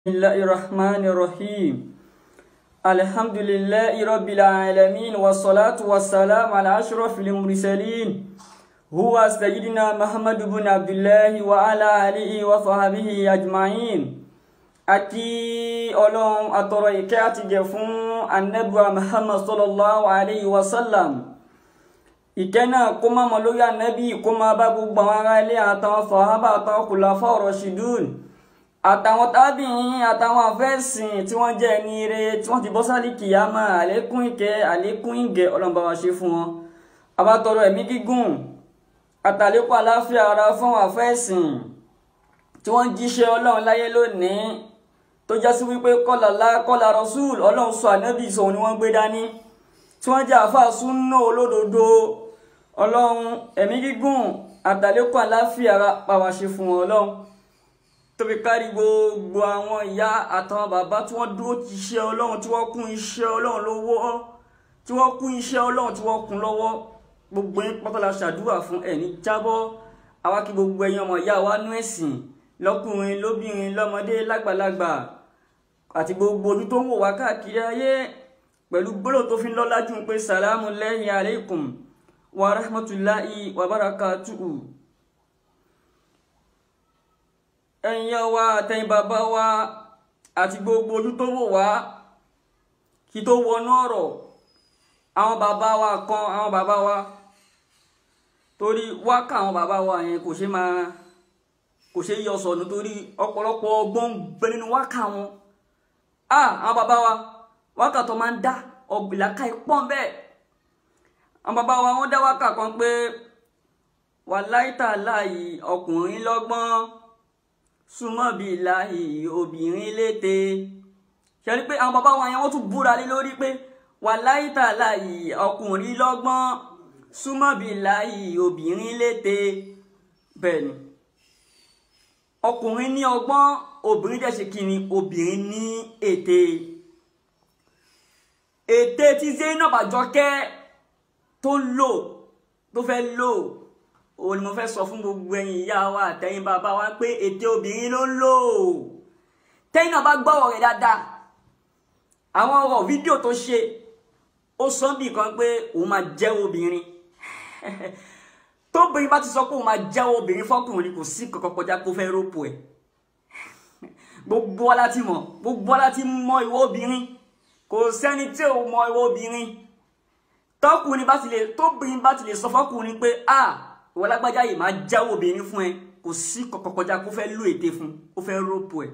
بسم الله الرحمن الرحيم الحمد لله رب العالمين والصلاة والسلام على أشرف المرسلين هو سيدنا محمد بن عبد الله وعلى آله وصحبه أجمعين àti ọlọ́run àtọ̀rọ̀ ìkẹ́ àti gẹ̀ fún anabuwa muhammad sallallahu alayhi wa sallam ìkẹ́ náà kó má mọ lórí anabi kó má bá gbogbo àwọn ará ilé àtàwọn sọ̀hábà àtàwọn khulafa rashidun àtàwọn tábìyìn àtàwọn afẹ́sìn tí wọ́n jẹ́ ẹni ire tí wọ́n ti bọ́ sálì kìyàmá àlékún ìkẹ́ àlékún ìgẹ̀ ọlọ́run bá wa ṣe fún wọn àbátọrọ ẹ̀mí gígùn àtàlékún àláfíà ara fún àwọn afẹ́sìn tí wọ́n jíṣẹ́ ọlọ́run láyé lónìí tó já sí wípé kọ́là lá kọ́là rasul ọlọ́run sọ ànábì sọ̀hún ni wọ́n gbé dání tí wọ́n jẹ́ àáfàá súnà olódodo ọlọ́run ẹ̀mí gígùn àtàlékún àláfíà ara pa wá ṣe fún wọn ọlọ́run tóbi kárí gbogbo àwọn ìyá àtàwọn bàbá tí wọ́n dúró ti iṣẹ́ ọlọ́run tí wọ́n kún iṣẹ́ ọlọ́run lọ́wọ́ tí wọ́n kún iṣẹ́ ọlọ́run tí wọ́n kún lọ́wọ́ gbogbo yín pátá la ṣàdúrà fún ẹ̀ní jábọ́ àwa kí gbogbo ẹ̀yin ọmọ ìyá wa nú ẹ̀sìn lọ́kùnrin lóbìnrin lọ́mọdé lágbàlagbà àti gbogbo ojú tó ń wò wá káàkiri ayé pẹ̀lú gbólóhùn tó fi ń lọ́lá jù pé sàlámù lẹ́yìn aleikum wa rahmatulahi wa barakatuhu ẹ̀yin wa àtẹ̀yin bàbá wa àti gbogbo ojú tó wò wá kí tó wọnú ọ̀rọ̀ àwọn bàbá wa kan àwọn bàbá wa torí wákà àwọn bàbá wa yẹn kò ṣe máa kò ṣe yọ sọnù torí ọ̀pọ̀lọpọ̀ ọgbọ́n ń bẹ nínú wákà wọn ah àwọn bàbá wa wákà tó máa ń dá ọ̀gbìnláka ìpọ́n bẹ́ẹ̀ àwọn bàbá wa wọ́n dá wákà kan pé wàláìtà láàyè ọkùnrin lọ́gbọ́n súnmọ́ bíi láàyè obìnrin lété ṣe rí pé àwọn bàbá wa yẹn wọ́n tún búra lé lórí pé wàláìtà láàyè ọkùnrin lọ́gbọ́n súnmọ́ bíi láàyè obìnrin lété bẹ́ẹ̀ ni ọkùnrin ní ọgbọ́n obìnrin dẹ̀ ṣe kí ni obìnrin ní ète ète tí Zainab Àjọkẹ́ tó lò tó fẹ́ lò òun ni mo fẹ́ sọ fún gbogbo ẹ̀yin ìyá wa àtẹ̀yin bàbá wa pé ète obìnrin ló ń lò tẹ́yìn náà bá gbọ́wọ́ rẹ̀ dáadáa àwọn ọ̀rọ̀ fídíò tó ṣe ó sọ bí kan pé òun máa jẹ́ obìnrin tóbìnrin bá ti sọ pé òun máa jẹ́ obìnrin fọkùnrin kò sí kankan kọjá kó fẹ́ rọ́pò ẹ̀ gbogbo wa láti mọ̀ gbogbo wa láti mọ ìwọ obìnrin kò sẹ́ni tí ò mọ ìwọ obìnrin tọkùnrin bá ti lè tóbìnrin bá ti lè sọ fọkùnrin pé a ìwọ lágbájá yìí máa jẹ́ obìnrin fún ẹ kò sí kankan kọjá kó fẹ́ lò ète fún kó fẹ́ rọ́pò ẹ̀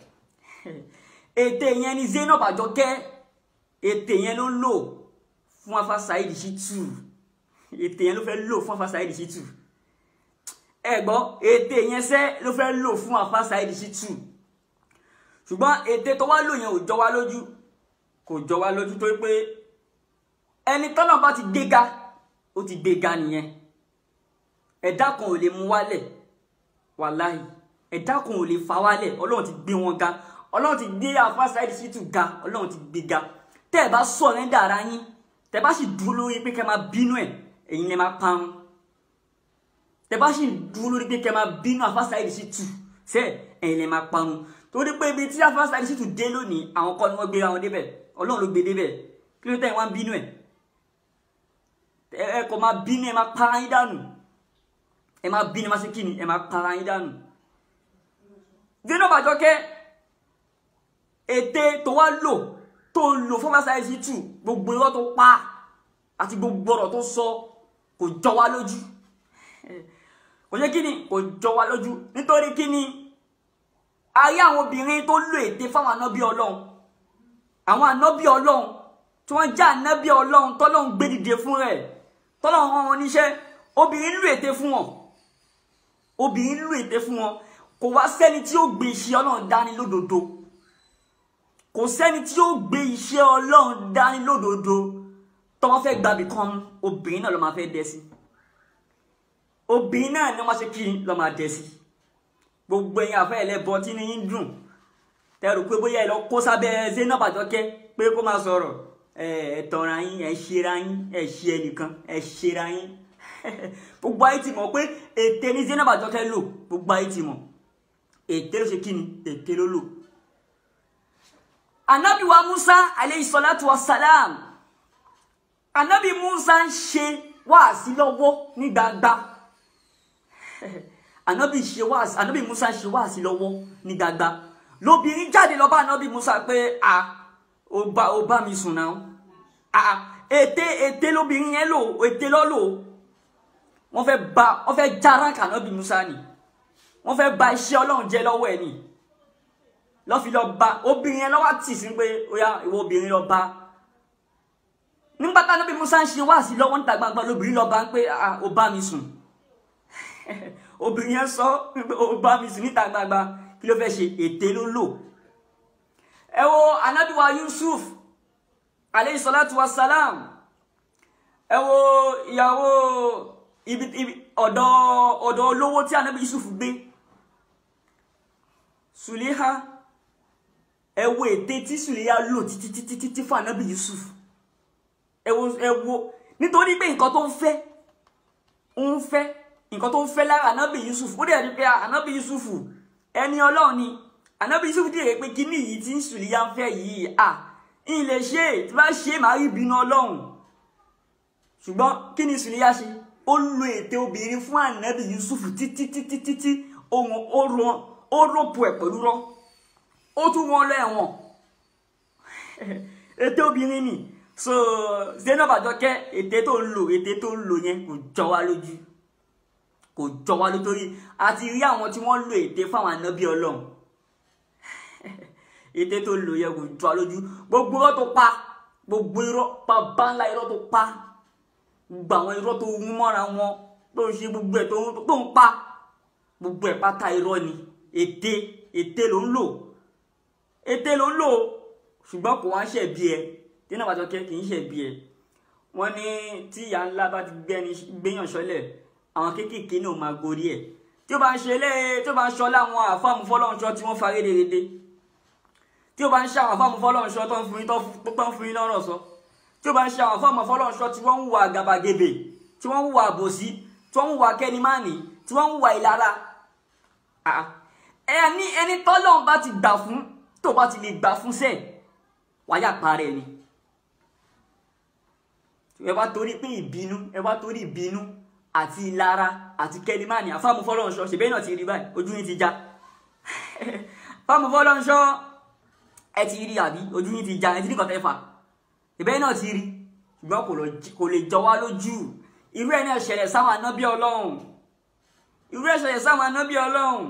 ète yẹn ni Zainab Àjọkẹ́ ète yẹn ló lò fún afa Saheed Shittu ètè yẹn ló fẹ́ lò fún afa Saheed Shittu ẹ gbọ́ ètè yẹn sẹ́ ló fẹ́ lò fún afa Saheed Shittu ṣùgbọ́n ètè tó wá lò yẹn ò jọ wá lójú kò jọ wá lójú tó pé ẹni tọ́nà bá ti gbéga ó ti gbéga nìyẹn ẹ̀dá kan ò lè mú wálẹ̀ wàláhì ẹ̀dá kan ò lè fa wálẹ̀ ọlọ́run ti gbé wọn ga ọlọ́run ti gbé afa Saheed Shittu ga ọlọ́run ti gbé ga tẹ́ ẹ bá sọ̀rọ̀ ẹ̀ dára yín tẹ́ bá sì dúró lórí pé kẹ́ máa bínú ẹ̀ ẹ̀yin lè máa parun tẹ bá sì dúró lórí pé kẹ máa bínú Alfa Saheed Shittu ṣe ẹ̀yin lè máa parun torí pé ibi tí Alfa Saheed Shittu dé lónìí àwọn kọ́ ni wọ́n gbé wọn débẹ̀ Ọlọ́run ló gbé débẹ̀ kí ló tẹ̀ wọ́n bínú ẹ̀ ẹ kò máa bínú ẹ máa para yín dànù ẹ máa bínú ẹ máa ṣe kíni ẹ máa para yín dànù Zainab Àjọkẹ́ ète tó wá lò tó lò fún Alfa Saheed Shittu gbogbo irọ́ tó pa àti gbogbo ọ̀rọ̀ tó sọ kò jọ wá lójú kò yẹ kí ni kò jọ wá lójú nítorí kí ni ayé àwọn obìnrin tó lò ète fáwọn ànábì ọlọ́run àwọn ànábì ọlọ́run tí wọ́n jẹ́ ànábì ọlọ́run tọ́lọ́run gbé dìde fún rẹ̀ tọ́lọ́run rán wọn níṣẹ́ obìnrin lò ète fún wọn obìnrin lò ète fún wọn kò wá sẹ́ni tí ó gbé iṣẹ́ ọlọ́run dání lódodo kò sẹ́ni tí ó gbé iṣẹ́ ọlọ́run dání lódodo tọ́wọ́ fẹ́ gbàbí kan obìnrin náà ló máa fẹ́ dẹ sí obìnrin náà ni wọ́n ṣe kí ló máa dẹ sí gbogbo ẹ̀yin àfẹ́ ẹlẹ́bọ tí ní ń dùn tẹ́rù pé bóyá ẹ lọ kó sábẹ́ Zainab Àjọkẹ́ pé kó máa sọ̀rọ̀ ẹ tọ̀ra yín ẹ ṣera yín ẹ ṣe ẹnìkan ẹ ṣera yín gbogbo ayé ti mọ̀ pé ète ní Zainab Àjọkẹ́ lò gbogbo ayé ti mọ̀ ète ló ṣe kí ni ète ló lò anabi wa musa aleyhi salatu wa salam anabi musa ń ṣe wáàsí lọ́wọ́ ní gbangba anabi ṣe wáàsí anabi musa ń ṣe wáàsí lọ́wọ́ ní gbangba lóbìnrin jáde lọ bá anabi musa pé a ó bá ó bá mi sùn náà a ète ète lóbìnrin yẹn lò ète lọ lò wọ́n fẹ́ ba wọ́n fẹ́ já ránkà anabi musa ni wọ́n fẹ́ ba iṣẹ́ Ọlọ́run jẹ́ lọ́wọ́ ẹ̀ ni lọ́ fi lọ bá obìnrin yẹn lọ́wọ́ tì sí pé ó yá ìwọ obìnrin lọ bá nígbà tá níbi musa ń ṣe wá sí lọ́wọ́ níta gbangba lóbìnrin lọ bá ń pé ó bá mi sùn obìnrin yẹn sọ pé ó bá mi sùn níta gbangba kí ló fẹ́ ṣe ète ló lò ẹ wo anabiwa Yusuf aleyhi salatu wa salam ẹ wo ìyàwó ibi ibi ọ̀dọ̀ ọ̀dọ̀ olówó tí anabi Yusuf gbé Suliha ẹ wo ète tí Suliha lò títí títí títí fún anabi Yusuf ẹ wo ẹ wo nítorí pé nǹkan tó ń fẹ́ ń fẹ́ nǹkan tó ń fẹ́ lára anabi Yusuf ó dẹ̀ rí pé anabi Yusuf ẹni Ọlọ́run ni anabi Yusuf dẹ̀ pé kíní yìí tí Suliha ń fẹ́ yìí à ń lè ṣe tí bá ṣe màá rí ìbínú Ọlọ́run ṣùgbọ́n kí ni Suliha ṣe ó lo ète obìnrin fún anabi Yusuf títí títí títí ohun ó rán ó rọ́pò ẹ̀ pẹ̀lú rọ́ ó tún wọn lọ ẹ̀wọ̀n ète obìnrin ni so Zainab Àjọkẹ́ ète tó ń lò ète tó ń lò yẹn kò jọ wá lójú kò jọ wá lójú torí a ti rí àwọn tí wọ́n lo ète fáwọn ànábì Ọlọ́run ète tó ń lò yẹn kò jọ wá lójú gbogbo irọ́ tó pa gbogbo irọ́ pa báńlá irọ́ tó pa gbogbo àwọn irọ́ tó wú mọ́ra wọn tó ń ṣe gbogbo ẹ̀ tó ń pa gbogbo ẹ̀ pátá irọ́ ni ète ète ló ń lò ète ló ń lò ṣùgbọ́n kò wá ń ṣẹ̀bi ẹ Zainab Àjọkẹ́ kì í ṣẹ̀bi ẹ wọ́n ní tí ìyá ńlá bá ti gbẹ́ni gbéyàn ṣọlẹ̀ àwọn kéékèèké náà máa gorí ẹ̀ tí ó bá ń ṣe lé tí ó bá ń ṣọ láwọn àfáàmù fọlọ́nṣọ́ tí wọ́n fa rédèrèdè tí ó bá ń ṣe àwọn àfáàmù fọlọ́nṣọ́ tó ń fún yín tó ń fún yín lọ́rọ̀ sọ tí ó bá ń ṣe àwọn àfáàmù fọlọ́nṣọ́ tí wọ́n ń hùwà àgàbàgebè tí wọ́n ń hùwà àbòsí tí wọ́n ń hùwà kẹ́nimáàní tí wọ́n ń hùwà ìlara ẹni ẹni tọ́lọ́run bá ti gbà fún tó bá ti lè gbà fún sẹ́ẹ̀ wáyà parẹ́ ni ẹ bá torí pé ìbínú ẹ bá torí ìbínú àti ìlara àti kẹlímánì àfàmù fọlọ́nṣọ́ ṣèbẹ́ náà ti rí báyìí ojú yín ti já fàmù fọlọ́nṣọ́ ẹ ti rí àbí ojú yín ti já ẹ ti rí kọ̀tẹ́ fà ṣèbẹ́ náà ti rí ṣùgbọ́n kò lè jọ wá lójú irú ẹ̀ náà ṣẹlẹ̀ sáwọn anábí ọlọ́run irú ẹ̀ ṣẹlẹ̀ sáwọn anábí ọlọ́run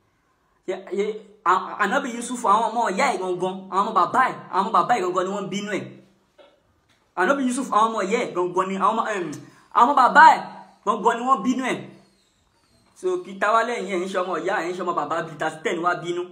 anábì Yusuf àwọn ọmọ ìyá ẹ̀ gangan àwọn ọmọ bàbá ẹ̀ àwọn ọmọ bàbá ẹ̀ gangan ni wọ́n bínú ẹ̀ ànábì yusuf àwọn ọmọ ìyá ẹ̀ gangan ni àwọn ọmọ bàbá ẹ̀ gangan ni wọ́n bínú ẹ̀ so kí táwa lẹ́yìn ẹ̀ ń ṣe ọmọ ìyá ẹ̀ ń ṣe ọmọ bàbá bíi tasitẹ́ ni wá bínú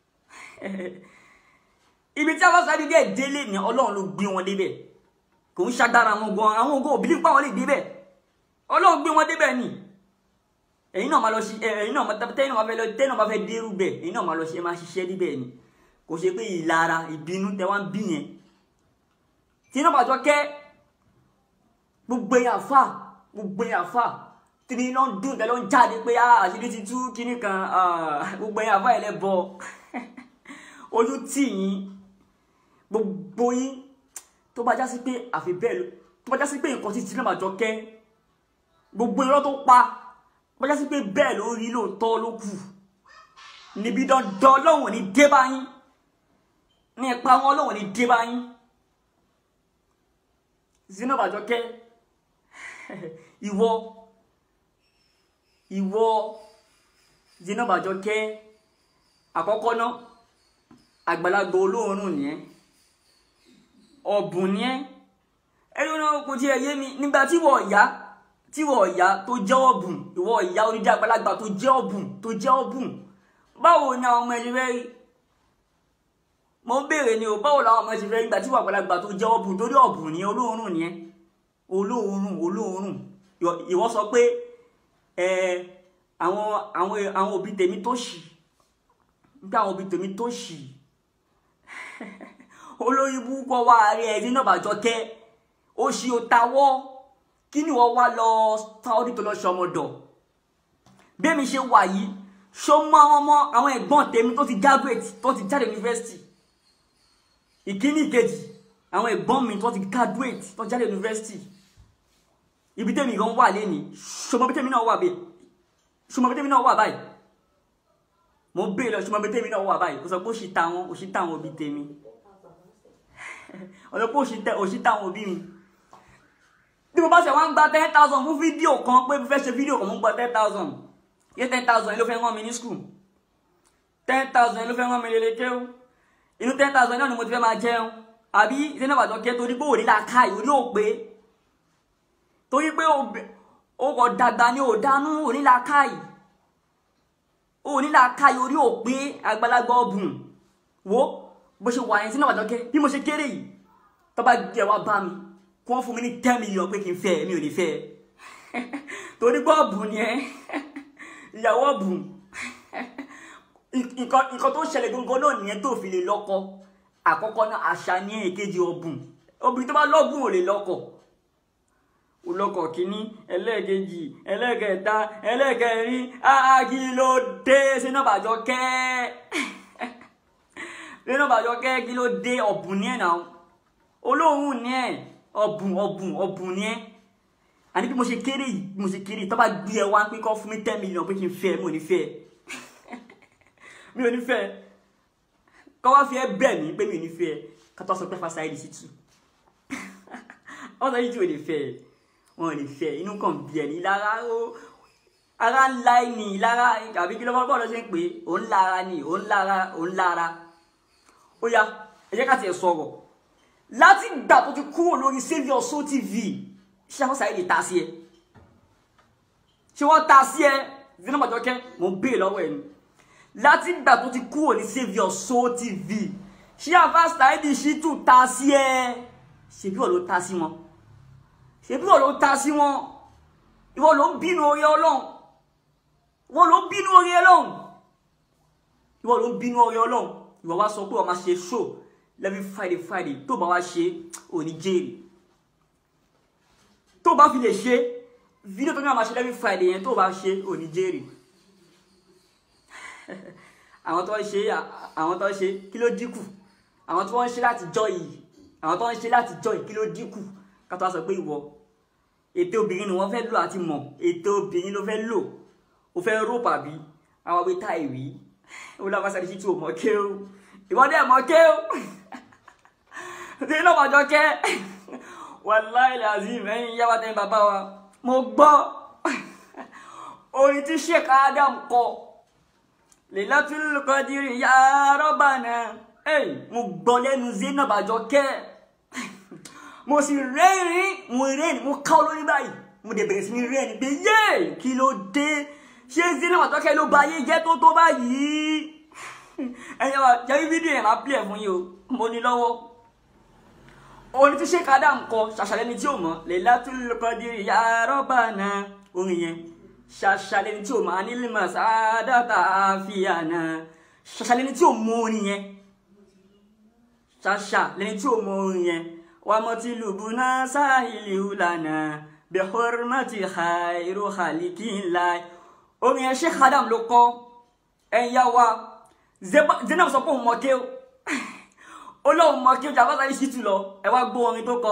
ibi tí a bá sáré díẹ̀ délé ni ọlọ́run ló gbé wọn débẹ̀ kò ń ṣàdára wọn gan àwọn ògo òbí nípa wọn lè débẹ̀ ọlọ́run gbé wọn débẹ̀ ni ẹ̀yin náà máa lọ sí ẹ̀yin náà tẹ́yìn náà máa fẹ́ lọ tẹ́yìn náà máa fẹ́ dérú bẹ̀ ẹ̀yin náà máa lọ ṣe máa ṣiṣẹ́ níbẹ̀ ni kò ṣe pé ìlara ìbínú tẹ wá ń bí yẹn Zainab Àjọkẹ́ gbogbo èèyàn fà gbogbo èèyàn fà tìrì iná ń dùn tẹ́lọ́ ń jáde pé àṣírí ti tú kíní kan gbogbo èèyàn fà ẹlẹ́ bọ ojú tì yín gbogbo yín tó bá já sí pé àfi bẹ́ẹ̀ ló tó bá já sí pé nǹkan tí Zainab Àjọkẹ́ gbogbo irọ́ tó pa tó bá já sí pé bẹ́ẹ̀ ló rí lóòótọ́ ló kù níbi dandan Ọlọ́run ní dé bá yín ní ipa wọn Ọlọ́run ní dé bá yín. Zainab Àjọkẹ́ ìwọ ìwọ Zainab Àjọkẹ́ àkọ́kọ́ náà àgbàlagbà olóòórùn ni ẹ́ ọ̀bùn ni ẹ́ ẹni náà kò tí ẹ yé mi nígbà tí wọ́n ọ̀yá tí wọ́n ọ̀yá tó jẹ́ ọ̀bùn ìwọ ọ̀yá onídìí àgbàlagbà tó jẹ́ ọ̀bùn tó jẹ́ ọ̀bùn báwo ni àwọn ọmọ ẹni fẹ́ rí mo ń béèrè ni o báwo làwọn ọmọ ti fẹ́ gbà tí wà àgbàlagbà tó jẹ́ ọ̀bùn torí ọ̀bùn ni olóòórùn ni ẹ́ olóòórùn olóòórùn ìwọ sọ pé ẹ àwọn àwọn àwọn òbí tèmi tó ṣì nígbà àwọn òbí tèmi tó ṣì olórí búkọ wá rí ẹ Zainab Àjọkẹ́ ó ṣì ó tawọ́ kí ni wọ́n wá lọ Saudi tó lọ ṣọmọdọ̀ bí èmi ṣe wà yìí ṣó mọ àwọn ọmọ àwọn ẹ̀gbọ́n tèmi tó ti graduate tó ti jáde yunifásitì ìkíní ìkejì àwọn ẹ̀gbọ́n mi tó ti graduate tó jáde university ibi tẹ́mi gan wà lẹ́ni ṣọmọ bí tẹ́mi náà wà bẹ́ẹ̀ ṣọmọ bí tẹ́mi náà wà báyìí mo bèèrè lọ ṣọmọ bí tẹ́mi náà wà báyìí ó sọ pé ó ṣì ta wọn ó ṣì ta wọn òbí tèmi ó sọ pé ó ṣì ta wọn òbí mi bí mo bá ṣe wá ń gba ten thousand fún fídíò kan pé mo fẹ́ ṣe fídíò kan mo ń gba ten thousand yẹ ten thousand yẹn ló fẹ́ rán mi ní school ten thousand yẹn ló fẹ́ rán mi lélẹ̀ kéwù inú ten thousand náà ni mo ti fẹ́ máa jẹun àbí ìṣẹ́ náà bàjọ́ kẹ́ torí pé òní la ká ìwé ní òpè torí pé o kò dàgbà ní òdánú òní la ká yìí òní la ká yìí orí òpè àgbàlagbà ọ̀bùn wo bó ṣe wà yẹn sí náà bàjọ́ kẹ́ bí mo ṣe kéré yìí tó bá jẹ́ wá bá mi kí wọ́n fún mi ní ten million pé kí n fẹ́ mi ò ní fẹ́ torí pé ọ̀bùn ni ẹ ìyàwó ọ̀bùn nǹkan tó ṣẹlẹ̀ gangan náà nìyẹn tó fi lè lọ́kọ àkọ́kọ́ náà àṣà ní èkejì ọ̀bùn obìnrin tó bá lọ́gùn ò lè lọ́kọ olọ́kọ̀ kìíní ẹlẹ́ẹ̀kejì ẹlẹ́ẹ̀kẹta ẹlẹ́ẹ̀kẹrin áági ló dé sínú àbàjọ kẹ́ sínú àbàjọ kẹ́ kí ló dé ọ̀bùn ní ẹ̀ náà olóhùn ní ẹ̀ ọ̀bùn ọ̀bùn ọ̀bùn ní ẹ̀ àní bí mo ṣe kéré yìí bí mo ṣe kéré yìí tó bá gbé ẹ wá pé kọ́ fún mi ten million pé kí n fẹ́ mi ò ní fẹ́ mi ò ní fẹ́ kọ́ wá fi ẹ bẹ̀ mí pé mi ò ní fẹ́ ká tó sọ pé fasa ẹ̀ sí tù wọ́n sọ yìí tí ò lè fẹ́ wọn ò lè fẹ́ inú kan bí ẹ̀ ní lára ó ara ńlá ẹ̀ ní lára àbí kí ló bá bọ́ọ̀lù ṣe ń pè é òun lára ni òun lára òun lára ó yá ẹ jẹ́ ká tiẹ̀ sọ̀rọ̀ láti gbà tó ti kúrò lórí Saviour Soul TV ṣé àwọn sáré lè ta sí ẹ ṣé wọ́n ta sí ẹ zina Bàjọ́kẹ́ mo ń bèè lọ́wọ́ ẹ̀ ni láti gbà tó ti kúrò ní Saviour Soul TV ṣé àfa Saheed Shittu ta sí ẹ ṣebí wọ́n ló ta sí wọn ṣebí wọ́n ló ta sí wọn ìwọ ló ń bínú orí Ọlọ́run ìwọ ló ń bínú orí Ọlọ́run ìwọ ló ń bínú orí Ọlọ́run ìwọ wá sọ pé wọ́n máa ṣe show lẹ́bí Friday Friday tó bá wá ṣe òní jèrè tó bá fi lè ṣe fídíò tó ní àwọn aṣẹ́lẹ́bí friday yẹn tó bá ṣe òní jèrè àwọn tó ń ṣe àwọn tó ń ṣe kí ló dínkù àwọn tó ń ṣe láti jọ yìí àwọn tó ń ṣe láti jọ yìí kí ló dínkù ká tó wá sọ pé ìwọ ètò obìnrin ni wọ́n fẹ́ lò àti mọ̀ ètò obìnrin ló fẹ́ lò ó fẹ́ rò pàbí àwọn abẹ́ tá ìwí ó lọ́wọ́ sáré sí tí ò mọ̀ ké o ìwọ dẹ̀ mọ̀ ké o tí iná Bàjọ́kẹ́ wàláì làzim ẹ̀yin yá wa tẹ́yìn bàbá wa mo gbọ́ orin tí Sheikh Adam kọ Lailatul Qadri ya Rabbana mo gbọ́ lẹ́nu Zainab Bàjọ́kẹ́ mo sì rẹ́rìn mo rẹ́rìn mo ká olórí báyìí mo dẹ̀ bẹ̀rẹ̀ sí ní rẹ́rìn pé yé kí ló dé ṣé Zainab Bàjọ́kẹ́ ló ba ayé jẹ́ tó tó báyìí ẹ̀yin wa jẹ́ fídíò yẹn máa pìlẹ̀ fún yín o mo ní lọ́wọ́ orin tí Sheikh Adam kọ ṣàṣàlẹ́ni tí ò mọ̀ Lailatul Qadri ya Rabbana orin yẹn ṣàṣàlẹ́ni tí ò mọ̀ anílímọ̀ sáádàtà àfihànà ṣàṣàlẹ́ni tí ò mọ̀ orin yẹn ṣàṣàlẹ́ni tí ò mọ̀ orin yẹn wà mọ̀ tí lùbùnà sáhìlì hùlànà bi hurmati khairu khaliqillah orin yẹn Sheikh Adam ló kọ ẹ̀yà wa Zainab sọ pé òun mọ̀ kéw olóhùn mọ kí o jàmbá sáyé ṣìtù lọ ẹ wá gbọ́ orin tó kọ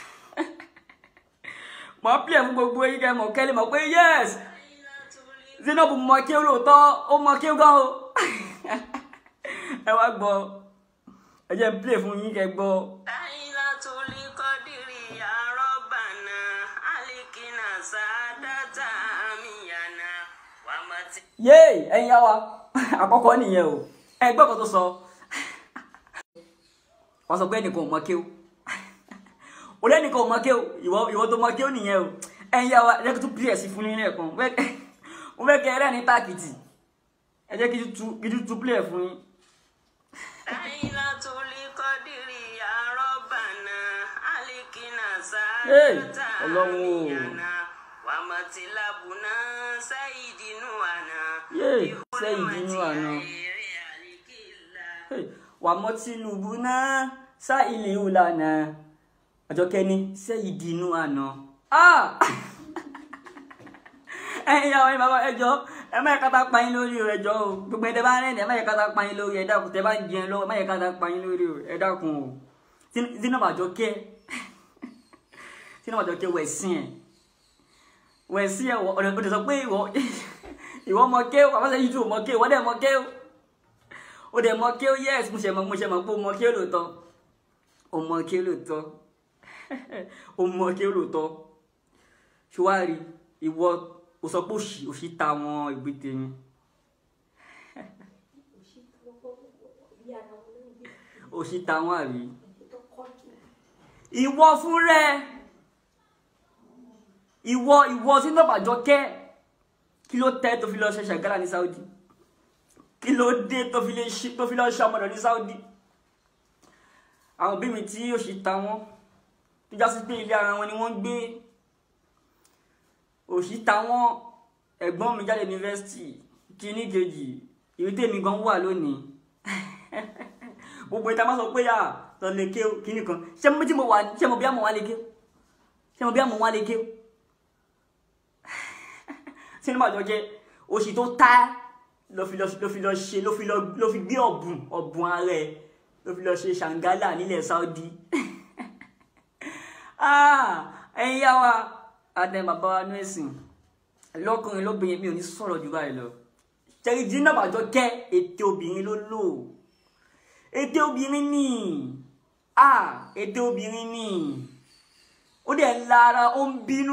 mọ pílẹ̀ fún gbogbo yín kẹ́ mọ̀ kẹ́lẹ́ mọ̀ pé yes Zainab mọ kí o lóòótọ́ ó mọ kí o gan o ẹ wá gbọ́ ẹ jẹ́ pílẹ̀ fún yín kẹ́ gbọ́. Lailatul Qadri ya Rabbana alikina sadata amiyana wa mati. yéè ẹ̀yin yá wa àkọ́kọ́ nìyẹn o ẹ gbọ́ kan tó sọ wọ́n sọ pé ẹnìkan ò mọ kéw o lẹ́nìkan ò mọ kéw ìwọ ìwọ tó mọ kéw nìyẹn o ẹ̀yin yá wa ẹ jẹ́ kí n tún pílẹ̀ sí fún yín lẹ́ẹ̀kan mo fẹ́ kẹ́ ẹ rẹ́ ní táàkìtì ẹ jẹ́ kí n tún tún pílẹ̀ fún yín. Lailatul Qadri ya Rabbana alikina Hey, sadata Ọlọ́run o. amiyana wa mati labuna sayidinu ana. Yay, bi hurmati Sayidinu ana. khairi alikillah. Hey, wà mọ́ tìlùbù náà sá ilé ìlànà àjọkẹ́ ni sẹ́yìn dínú àná. Ah! ẹ̀yin yàwó ẹ̀yin bàbá ẹjọ́ ẹ má yẹ kátà pa yín lórí o ẹjọ́ o gbogbo ẹ̀ tẹ́ bá rẹ̀ ẹ̀ má yẹ kátà pa yín lórí ẹ dákun tẹ́ bá ń jẹun lọ́wọ́ ẹ má yẹ kátà pa yín lórí o ẹ dákun o Zainab Àjọkẹ́ Zainab Àjọkẹ́ wẹ̀ sí ẹ̀ wẹ̀ sí ẹ̀ ọ̀dọ̀ ọ̀dọ̀ sọ pé ìwọ ìwọ mọ ké o àbáṣe yìí tún mọ ké o wọ́n dẹ̀ mọ ké o ó dẹ̀ mọ ké o yes mo ṣe mọ mo ṣe mọ pé o mọ ké o lóòótọ́ o mọ ké o lóòótọ́ o mọ ké o lóòótọ́ ṣùwárí ìwọ o sọ pé òṣì òṣì ta wọn ìgbé tèmi òṣì ta wọn àbí ìwọ fún rẹ ìwọ ìwọ Zainab Àjọkẹ́ kí ló tẹ tó fi lọ ṣe ṣàgálà ní Saudi kí ló dé tó fi lè ṣe tó fi lọ ṣe ọmọdé ní Saudi àwọn òbí mi tí òṣì ta wọn tó já sí pé ilé ara wọn ni wọ́n ń gbé òṣì ta wọn ẹ̀gbọ́n mi jáde yunifásitì kíní kejì ìwé tèmi gan wà lónìí gbogbo ìta máa sọ pé yà lọ lè ké kíní kan ṣé mo bí mo wà ṣé mo bí àmọ́ wà lè ké ṣé mo bí àmọ́ wà lè ké Zainab Àjọkẹ́ òṣì tó tá ló fi lọ ló fi lọ ṣe ló fi lọ ló fi gbé ọ̀bùn ọ̀bùn ara ẹ̀ ló fi lọ ṣe ṣàǹgálà nílẹ̀ Saudi ẹ̀yin yá wa adé bàbá wa ní ẹ̀sìn lọ́kùnrin lóbìnrin mi ò ní sọ̀rọ̀ jù báyìí lọ ṣẹ́rí Zainab Àjọkẹ́ ètè obìnrin ló lò ètè obìnrin ni ètè obìnrin ni ó dẹ̀ lára ó ń bínú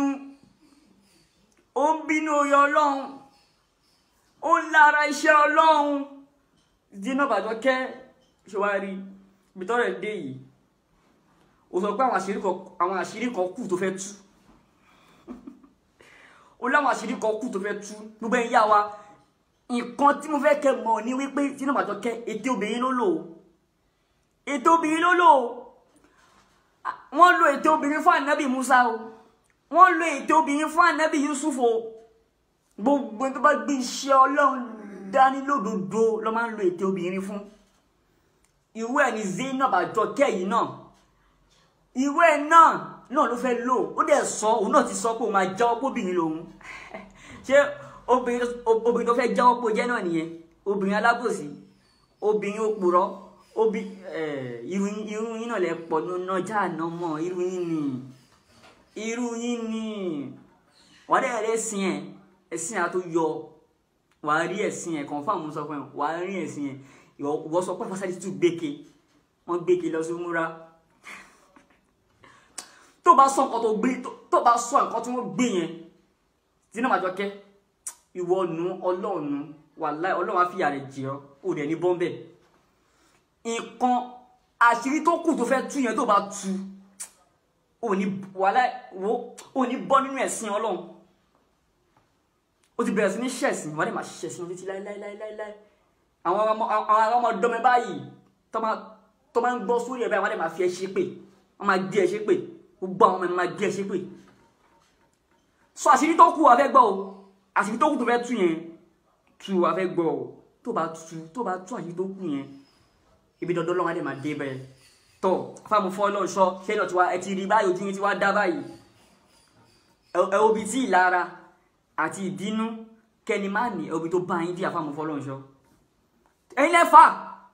ó ń bínú oyè ọlọ́run ó ń lára iṣẹ́ ọlọ́run Zainab Àjọkẹ́ ṣòwárí ibi tọ́rẹ̀ dé yìí ó sọ pé àwọn àṣírí kan kù tó fẹ́ tú ó láwọn àṣírí kan kù tó fẹ́ tú gbogbo ẹ̀yà wa nǹkan tí mo fẹ́ kẹ́ mọ̀ ní wípé Zainab Àjọkẹ́ ètè obìnrin ló lò ètè obìnrin ló lò wọ́n lo ètè obìnrin fún ànábì Musa o wọ́n lo ètè obìnrin fún ànábì Yusuf o gbogbo tó bá gbé iṣẹ́ ọlọ́run dání lódodo ló máa ń lo ètè obìnrin fún irú ẹ̀ ní Zainab Àjọkẹ́ yìí náà irú ẹ̀ náà náà ló fẹ́ lò ó dẹ̀ sọ òun náà ti sọ pé òun máa jáwọ́ pé obìnrin lòun ṣé obìnrin tó fẹ́ jáwọ́ pé ó jẹ́ náà nìyẹn obìnrin alábòsí obìnrin òpùrọ́ obi irú irú yín náà lẹ pọ̀ nínú ọjà àná mọ́ irú yín ni irú yín ni wọ́n dẹ̀ rẹ̀ ẹ̀sìn ẹ̀ ẹ̀sìn àtó yọ wàá rí ẹ̀sìn ẹ̀ confirm sọ fún ẹ wàá rí ẹ̀sìn ẹ̀ ìwọ sọ pé fásitì tún gbèké wọ́n gbèké lọ sí múra tó bá sọ nǹkan tó gbé tó bá sọ nǹkan tí wọ́n gbé yẹn Zainab Àjọkẹ́ ìwọ nu ọlọ́ọ̀nu wàláì ọlọ́run á fìyà rẹ̀ jẹ ọ́ ò dẹ̀ ní bọ́m̀bẹ̀ nǹkan àṣírí tó kù tó fẹ́ tú yẹn tó bá tú ò ní wàláì wo ò ní bọ́ nínú ẹ̀sìn ọlọ́run ó ti bẹ̀rẹ̀ sí ní ṣẹ̀sìn wọ́n dẹ̀ máa ṣẹ̀sìn títí láíláíláíláí àwọn ọmọdọ́mẹ báyìí tó máa ń gbọ́ sórí ẹ̀ báyìí wọ́n dẹ̀ máa fi ẹ ṣépè wọ́n máa gbé ẹ ṣépè gbogbo àwọn ọmọ ẹ̀ máa gbé ẹ ṣépè sọ àṣírí tó kù wà fẹ́ gbọ́ o àṣírí tó kù tó fẹ́ tú yẹn tú wà fẹ́ gbọ́ o tó bá tú tó bá tú àṣírí tó kù yẹn ibi dandan lọ́wọ́ adé máa dé bẹ́ẹ̀ tọ́ fáwọn fọ́ náà sọ ṣé náà tiwa ẹ ti rí báyìí ojú yín ti wá dá báyìí ẹ obi tí ìlara àti ìbínú kẹni má ní obi tó bá yín dí àfàmù fọ́ lọ́nṣọ́ ẹ̀yin lẹ fà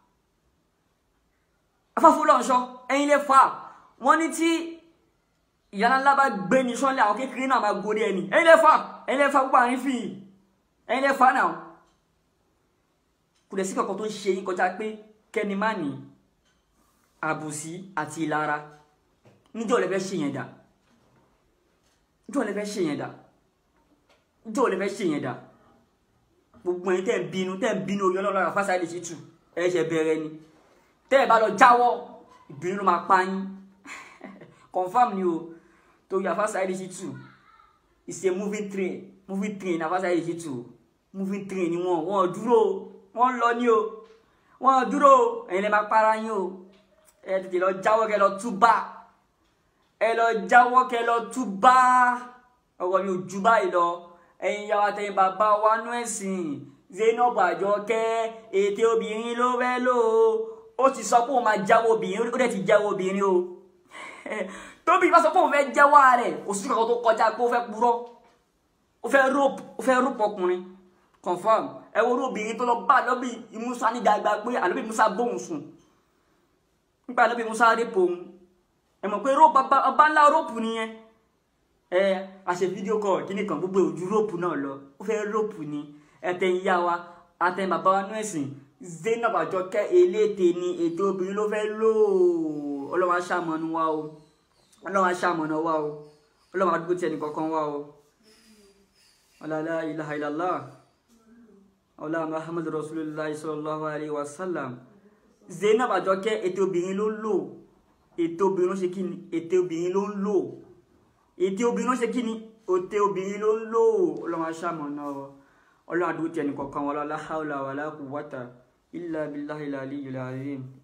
afáfọ́ lọ́nṣọ́ ẹ̀yin lẹ fà wọ́n ní tí ìyára ńlá bá gbé ní sọ́lẹ̀ àwọn kékeré náà máa gorí ẹni ẹ̀yin lẹ fà ẹ̀yin lẹ fà gbogbo àárín fi ẹ̀yin lẹ fà náà kò dẹ̀ sí kankan tó ń ṣe yín kọjá pé kẹ́ni má ní àbùsí àti ìlara níjọ́ lẹ fẹ́ ṣe yẹn dà níjọ́ lẹ fẹ́ ṣe yẹn dà níjọ́ lẹ fẹ́ ṣe yẹn dà gbogbo ẹ̀yin tẹ́ ń bínú tẹ́ ń bínú orí ọlọ́run àfa Saheed Shittu ẹ ṣe bẹ̀rẹ̀ ni tẹ́ ẹ bá lọ jáwọ́ ìbínú ló máa pa yín confam ni o torí àfa Saheed Shittu is a moving train moving train àfa Saheed Shittu moving train ni wọn wọn dúró wọn lọ ní o wọn dúró ẹ̀yin lè máa para yín o ẹ tètè lọ jáwọ́ kẹ́ lọ túbà ẹ lọ jáwọ́ kẹ́ lọ túbà ọwọ́ mi ò ju báyìí lọ ẹ̀yin yàwá tẹ̀yin bàbá wa nú ẹ̀sìn Zainab Àjọkẹ́ ètè obìnrin ló fẹ́ lò ó ó ti sọ pé òun máa jáwọ́ obìnrin ó dẹ̀ ti jáwọ́ obìnrin o tóbi bá sọ pé òun fẹ́ jáwọ́ rẹ̀ kò sí kankan tó kọjá pé ó fẹ́ purọ́ ó fẹ́ rope ó fẹ́ rope ọkùnrin confam ẹ wo obìnrin tó lọ bá lọ́bì Musa ní gbàgbà pé àlọ́bì Musa bóun sùn nípa àlọ́bì Musa rí pòun ẹ mọ̀ pé rope ọba ńlá rope nìyẹn ẹ àṣẹ fídíò kọ kíní kan gbogbo ojú rope náà lọ ó fẹ́ rope ni ẹtẹ̀yìn yá wa àtẹ̀yìn bàbá wa nú ẹ̀sìn Zainab Àjọkẹ́ eléte ni ètò obìnrin ló fẹ́ lò ó ọlọ́wọ́ aṣàmọ́nù wa o ọlọ́wọ́ aṣàmọ́nù wa o ọlọ́wọ́ àdúgbò tí ẹnì kọ̀ọ̀kan wa o ọlọ́lá ilaha illallah ọlá muhammadu rasulillah sallallahu alayhi wa sallam Zainab Àjọkẹ́ ètò obìnrin ló ń lò ètò obìnrin ló ṣe kí ni ètò obìnrin ló ń lò ètò obìnrin ló ṣe kí ni ètò obìnrin ló ń lò ọlọ́wọ́ aṣàmọ́nù wa ọlọ́wọ́ àdúgbò tí ẹnì kọ̀ọ̀kan wa la hawla wala quwwata illa billahi al-aliyyil azim